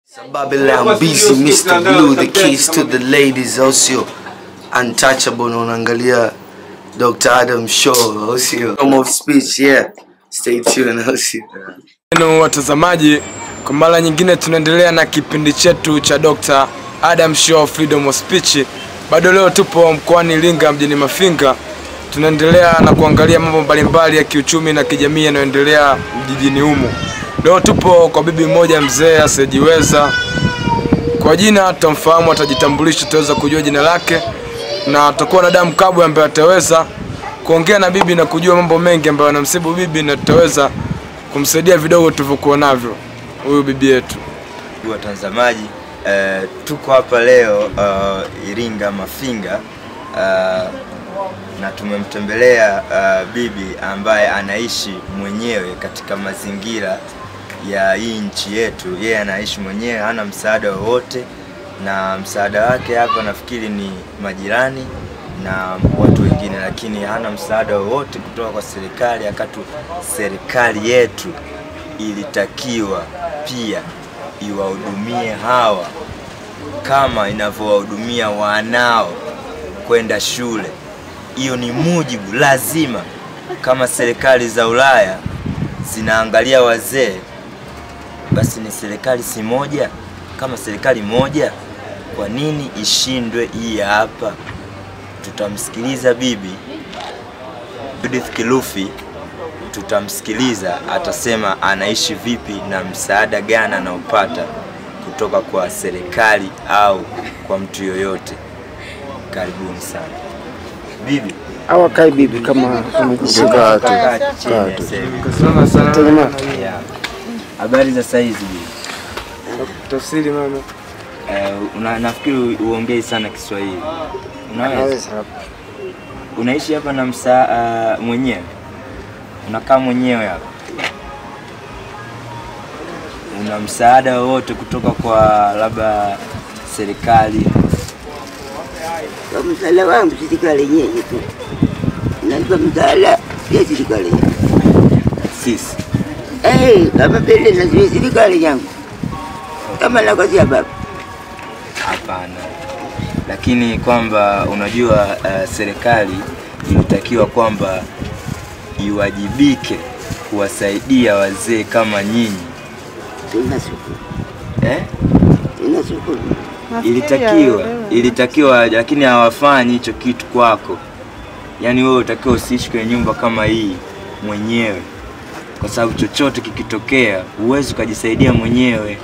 Babylon busy Mr. Blue the keys to the ladies also untouchable na unaangalia Dr. Adam Shaw also Home of speech yeah stay tuned also Neno watazamaji, kwa mara nyingine tunaendelea na kipindi chetu cha Dr. Adam Shaw Freedom of Speech. Bado leo tupo mkoani Iringa mjini Mafinga, tunaendelea na kuangalia mambo mbalimbali ya kiuchumi na kijamii yanayoendelea jijini humo. Leo tupo kwa bibi mmoja mzee asiyejiweza. Kwa jina tutamfahamu, atajitambulisha, tutaweza kujua jina lake, na tutakuwa na damu kabwe ambaye ataweza kuongea na bibi na kujua mambo mengi ambayo yanamsibu bibi, na tutaweza kumsaidia vidogo tulivyokuwa navyo huyu bibi yetu. watazamaji eh, tuko hapa leo uh, Iringa Mafinga uh, na tumemtembelea uh, bibi ambaye anaishi mwenyewe katika mazingira ya hii nchi yetu. Yeye anaishi mwenyewe, hana msaada wowote, na msaada wake hapa nafikiri ni majirani na watu wengine, lakini hana msaada wowote kutoka kwa serikali, akatu serikali yetu ilitakiwa pia iwahudumie hawa kama inavyowahudumia wanao kwenda shule. Hiyo ni mujibu lazima. Kama serikali za Ulaya zinaangalia wazee, basi ni serikali si moja? Kama serikali moja, kwa nini ishindwe hii ya hapa? Tutamsikiliza bibi Judith Kilufi tutamsikiliza atasema anaishi vipi na msaada gani anaopata kutoka kwa serikali au kwa mtu yoyote. Karibuni sana bibi. Awa kai bibi kama kama Kaa chini sasa hivi. Yeah. Habari za saizi bibi? Tafsiri mama. Eh, una, nafikiri uongei sana Kiswahili. Unaweza? Unaishi hapa na msaa uh, mwenyewe? Unakaa mwenyewe hapa? Una msaada wowote kutoka kwa labda serikali? Kwa msaada wangu serikali yenyewe tu, nalipa msaada ya serikali yangu. Sisi Eh, kama pele lazima serikali yangu kama nakosea baba hapana, lakini kwamba unajua uh, serikali inatakiwa kwamba iwajibike kuwasaidia wazee kama nyinyi sina shukuru, eh? sina shukuru. ilitakiwa ilitakiwa lakini hawafanyi hicho kitu kwako yaani wewe utakiwa usiishi kwenye nyumba kama hii mwenyewe kwa sababu chochote kikitokea huwezi ukajisaidia mwenyewe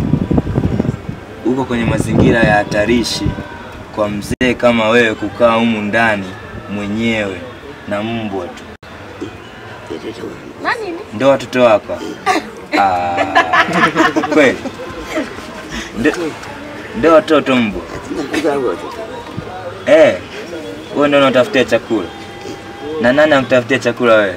uko kwenye mazingira ya hatarishi kwa mzee kama wewe kukaa humu ndani mwenyewe na mbwa tu Watoto wangu. ndo watoto wako Ah, kweli Ndo- ndo watoto mbwa Sina kuzaa watoto. Eh, wewe ndio unatafutia chakula. Na nani anakutafutia chakula wewe?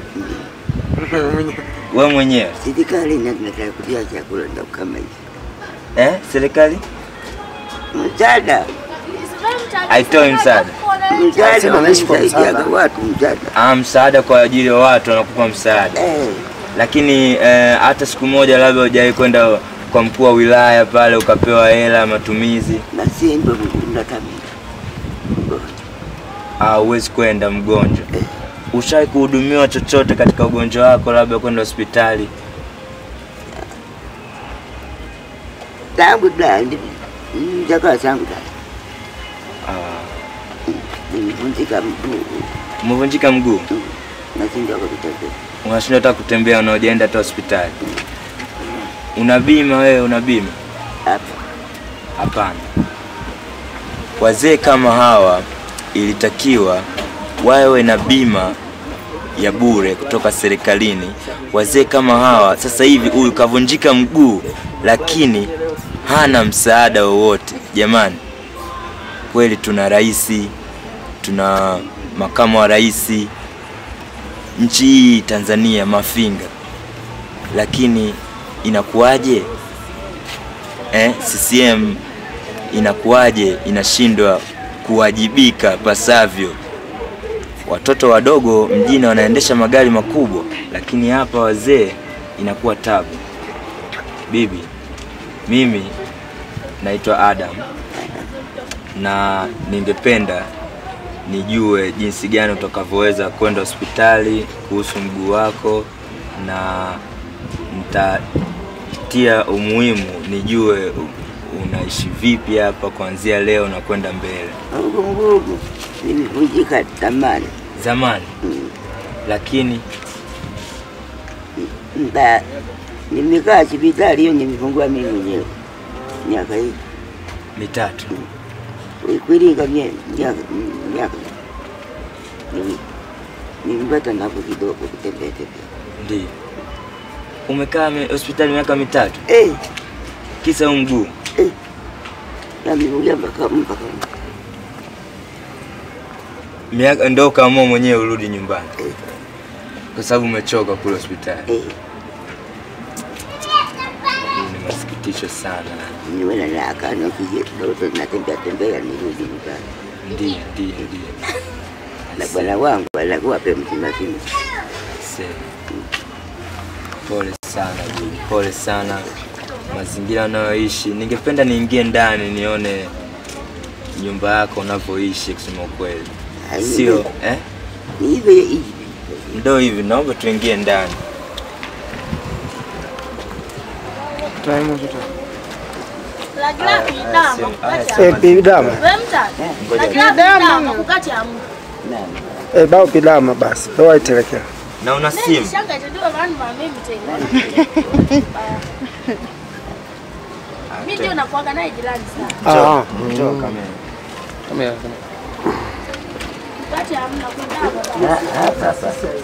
Wewe mwenyewe. Serikali ndio tunataka kutia chakula ndio kama hivi. Eh, serikali Msaada, haitoi msaada. msaada wanasaidia watu msaada. Ah, msaada kwa ajili ya watu wanakupa msaada. Eh, Lakini eh, hata siku moja labda hujawahi kwenda kwa mkuu wa wilaya pale ukapewa hela ya matumizi. na si ndio mkunda kamili. Ah, huwezi kwenda mgonjwa. Ushawahi kuhudumiwa chochote katika ugonjwa wako, labda kwenda hospitali? Tangu da mjaka zangu da. Ah, Nilivunjika mguu umevunjika mguu, na sindwa kwa kutembea. unashindwa hata kutembea, unaojaenda hata hospitali. Una bima wewe? Una bima? Hapa Hapana. Wazee kama hawa ilitakiwa wawe na bima ya bure kutoka serikalini. Wazee kama hawa sasa hivi, huyu kavunjika mguu, lakini hana msaada wowote. Jamani, kweli tuna rais, tuna makamu wa rais nchi hii Tanzania, Mafinga, lakini inakuwaje? eh, CCM inakuwaje inashindwa kuwajibika pasavyo? Watoto wadogo mjini wanaendesha magari makubwa, lakini hapa wazee inakuwa tabu. Bibi, mimi naitwa Adam na ningependa nijue jinsi gani utakavyoweza kwenda hospitali kuhusu mguu wako, na nitatia umuhimu nijue u- unaishi vipi hapa kuanzia leo na kwenda mbele. Mungu nguvu nimevunjika tamani Zamani lakini mba nimekaa hospitali hiyo nimefungua mimi mwenyewe miaka hii mitatu kuiringa mie- miaka miaka Nili- nilipata nafuu kidogo kutembea tembea ndio umekaa mi- hospitali miaka mitatu, eh kisa huu mguu. eh yameulia mpaka mpaka Miaka ndo ukaamua mwenyewe urudi nyumbani Eh. kwa sababu umechoka kule hospitali. eh Hii ni masikitisho sana. niwe na raha na kije kidogo natembea tembea nirudi nyumbani Ndio, ndio, ndio. na bwana wangu anakuwa pe mzima mzima Aisee. Pole sana bibi, pole sana mazingira unayoishi. Ningependa niingie ndani nione nyumba yako unavyoishi, kusema ukweli, Ai, sio eh? ni hivyo hivi Ndo hivi, naomba tuingie ndani. Eh, bidama. Eh, bao bidama basi. Bao itelekea. Na una simu? Mimi ndio nakuaga naye jirani sana. Ah. Njoo kamera. Wakati hamna kwenda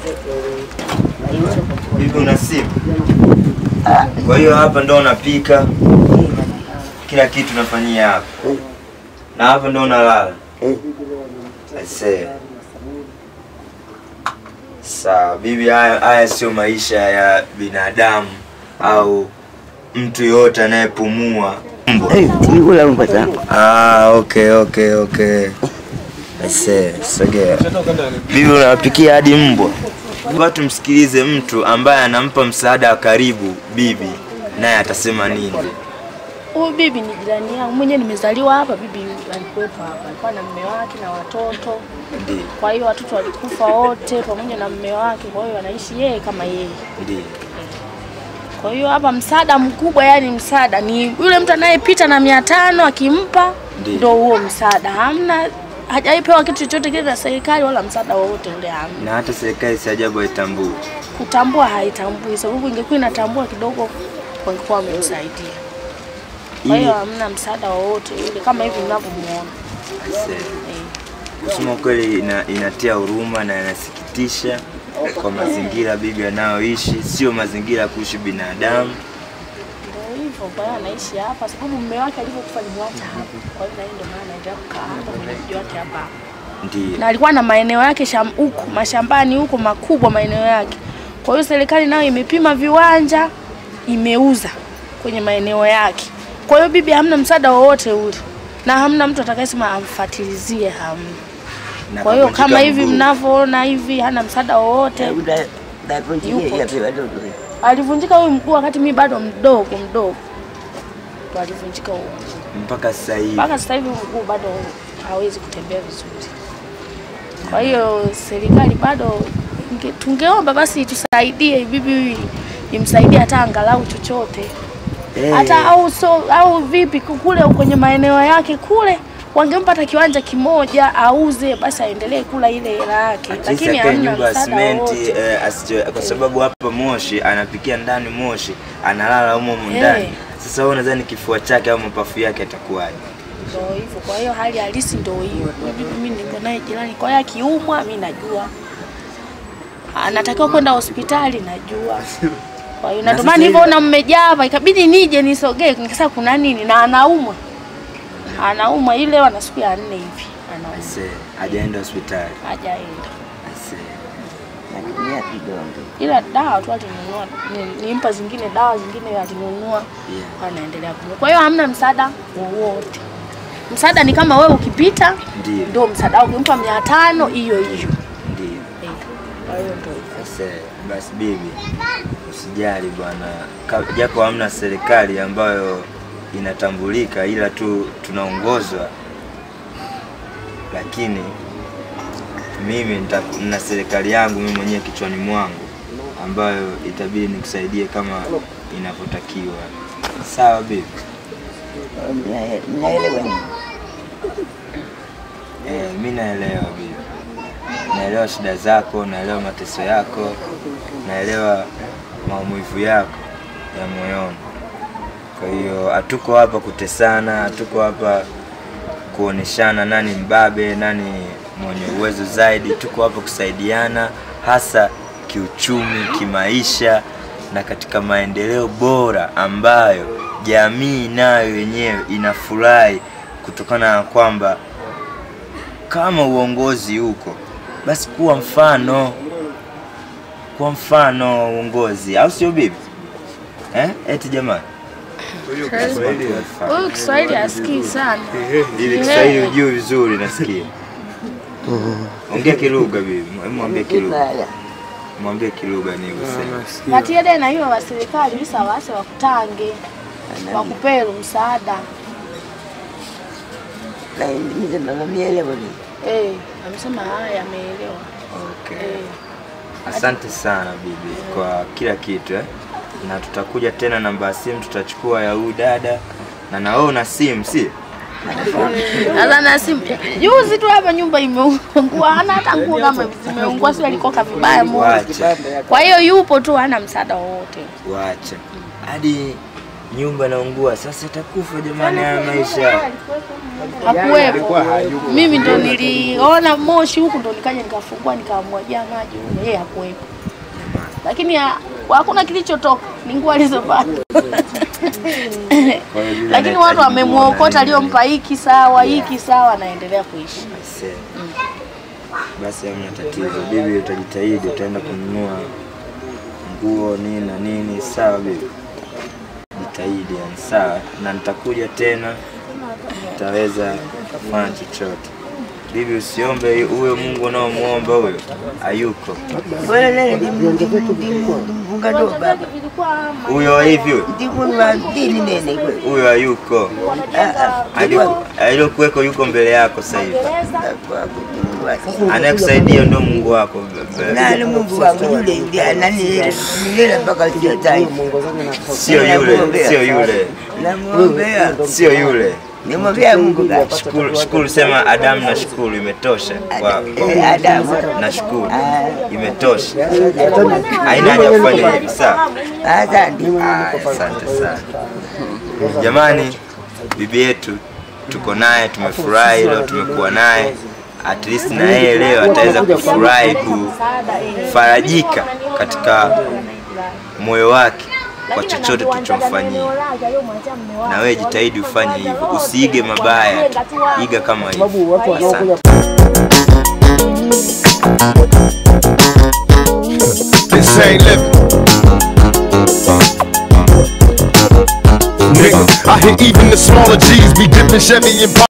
Bibi una simu? Kwa hiyo hapa ndo unapika kila kitu unafanyia hapa, na hapa ndo unalala. Aisee. Sawa bibi, haya haya sio maisha ya binadamu au mtu yoyote anayepumua. Mbwa. eh tikula mpata Ah, okay, okay, okay. Aisee, sogea. Bibi unawapikia hadi mbwa. Watu msikilize mtu ambaye anampa msaada wa karibu bibi, naye atasema nini? Huyu bibi ni jirani yangu mwenyewe, nimezaliwa hapa. Bibi alikuwepo hapa, alikuwa na mume wake na watoto. Ndiyo, Kwa hiyo watoto walikufa wote pamoja na mume wake, kwa hiyo anaishi yeye kama yeye. ndiyo. Kwa hiyo hapa msaada mkubwa, yani msaada ni yule mtu anayepita na mia tano akimpa, Ndiyo. ndo huo msaada. Hamna, hajaipewa kitu chochote kile na serikali wala msaada wowote ule, hamna. Na hata serikali si ajabu haitambui. Kutambua haitambui, sababu ingekuwa inatambua kidogo wangekuwa wamemsaidia. Kwa hiyo hamna msaada wowote ule kama hivi mnavyomuona. Aisee. Eh. Kusema kweli ina, inatia huruma na inasikitisha kwa mazingira bibi anayoishi, sio mazingira ya kuishi binadamu. Ndio hivyo, kwa hiyo anaishi hapa sababu mume wake alivyokufa alimwacha hapa. Kwa hiyo na yeye ndio maana anaendelea kukaa hapa na mji wake hapa hapa. Ndiyo. Na alikuwa na maeneo yake sham- huko mashambani huko makubwa maeneo yake. Kwa hiyo serikali nayo imepima viwanja imeuza kwenye maeneo yake. Kwa hiyo bibi hamna msaada wowote ule na hamna mtu atakayesema amfatilizie, hamna. Na Kwa hiyo kavunjika kama hivi mguu. mnavyoona hivi, hana msaada wowote. ndaponjike yape watoto Alivunjika huyu mguu wakati mimi bado mdogo mdogo, ndo alivunjika huo mguu. mpaka sasa hivi. mpaka sasa hivi mguu bado hawezi kutembea vizuri. Kwa hiyo serikali bado inge- tungeomba basi tusaidie bibi huyu imsaidie hata angalau chochote hata au so, au vipi kule kwenye maeneo yake kule wangempa hata kiwanja kimoja auze basi aendelee kula ile hela yake, At least lakini akae hamna nyumba ya msaada simenti wowote. eh, asije kwa sababu hapa Moshi anapikia ndani Moshi, analala humo humo Eh. ndani. Sasa wewe unadhani kifua chake au mapafu yake atakuwaje? Ndio hivyo. Kwa hiyo hali halisi ndio hiyo. Huyu bibi mimi niko naye jirani, kwa hiyo akiumwa mimi najua anatakiwa kwenda hospitali, najua. Kwa hiyo na ndio maana nilivyoona mmejaa hapa, ikabidi nije nisogee, nikasema kuna nini, na anaumwa, anaumwa ile ana siku ya nne hivi anaumwa, Aisee, hajaenda hospitali. hajaenda Aisee. natumia kidonge ila dawa tu alinunua, ni- nimpa zingine dawa zingine alinunua, Yeah. anaendelea kunywa. Kwa hiyo hamna msaada wowote. Msaada ni kama wewe ukipita Ndiyo. ndio msaada wako, ukimpa mia tano hiyo hiyo. Ndiyo. Eh, Kwa hiyo ndio hivyo. Aisee, basi bibi, usijali bwana, Ka- japo hamna serikali ambayo inatambulika, ila tu tunaongozwa, lakini mimi nita- nina serikali yangu mimi mwenyewe kichwani mwangu ambayo itabidi nikusaidie kama inavyotakiwa. Sawa bibi? Mna- Mnaelewa nini? Eh, mi naelewa bibi, naelewa shida zako, naelewa mateso yako, naelewa maumivu yako ya moyoni. Kwa hiyo hatuko hapa kutesana, hatuko hapa kuoneshana nani mbabe, nani mwenye uwezo zaidi. Tuko hapa kusaidiana, hasa kiuchumi, kimaisha na katika maendeleo bora ambayo jamii nayo yenyewe inafurahi kutokana na kwamba kama uongozi huko basi kuwa mfano kuwa mfano wa uongozi au sio bibi eh? eti jamani Huyu Kiswahili asikii sana. ili Kiswahili ujue vizuri nasikia ongea kilugha bibi mwambie kilugha Kibaya. mwambie kilugha ni useme Matiede na hiyo wa serikali bisa wase wakutange wakupelu msaada. Lakini mimi mama mielewa nini? Eh, amesema haya ameelewa. okay. Eh. asante sana bibi kwa kila kitu eh? na tutakuja tena namba ya simu tutachukua ya huyu dada na na wewe una simu si Sasa na simu juzi tu hapa nyumba imeungua, hana hata nguo kama zimeungua, sio alikoka vibaya moja. Wacha. Kwa hiyo yupo tu, hana msaada wowote. Wacha hadi nyumba naungua, sasa itakufa jamani, haya maisha. Hakuwepo. Mimi ndo niliona moshi huku, ndo nikaja nikafungua nikamwagia maji huko, yeye hakuwepo. Lakini ha- hakuna kilichotoka, ni nguo alizopata. Kwa hiyo yule Lakini anahitaji watu wamemwokota, nguo na aliyompa hiki sawa, hiki sawa, anaendelea kuishi. nini. Aisee. Basi hamna tatizo, bibi, utajitahidi, utaenda kununua nguo nini na nini, sawa bibi? Jitahidi yani, sawa, na nitakuja tena, nitaweza kufanya chochote. Bibi, usiombe huyo Mungu unaomuomba huyo, hayuko Bwana nani ndimfunga ndo baba. huyo hivi, huyo Ndivyo wa dini nene kweli. huyo hayuko, Ah, ah. Aliku- aliyokuweko yuko mbele yako sasa hivi. Kwa Mungu wake. anayekusaidia ndio Mungu wako. Nani Mungu wangu yule ndiye nani milele mpaka sio tai. Sio yule, sio yule, Namuombea. sio yule. Nimwombea Mungu basi. Shukuru, shukuru, sema Adamu na shukuru, imetosha kwa, kwa Eh, Adamu. na shukuru, Ah. imetosha. Haina haja kufanya hivi, sawa? Asante. Ah, Asante sana jamani, bibi yetu tuko naye, tumefurahi leo, tumekuwa naye at least na yeye leo ataweza kufurahi kufarajika katika moyo wake kwa chochote tulichomfanyia. Na wewe jitahidi ufanye hivyo, usiige mabaya, iga kama hivyo. Asante. This ain't living. Nigga, I hear even the smaller G's be dipping Chevy and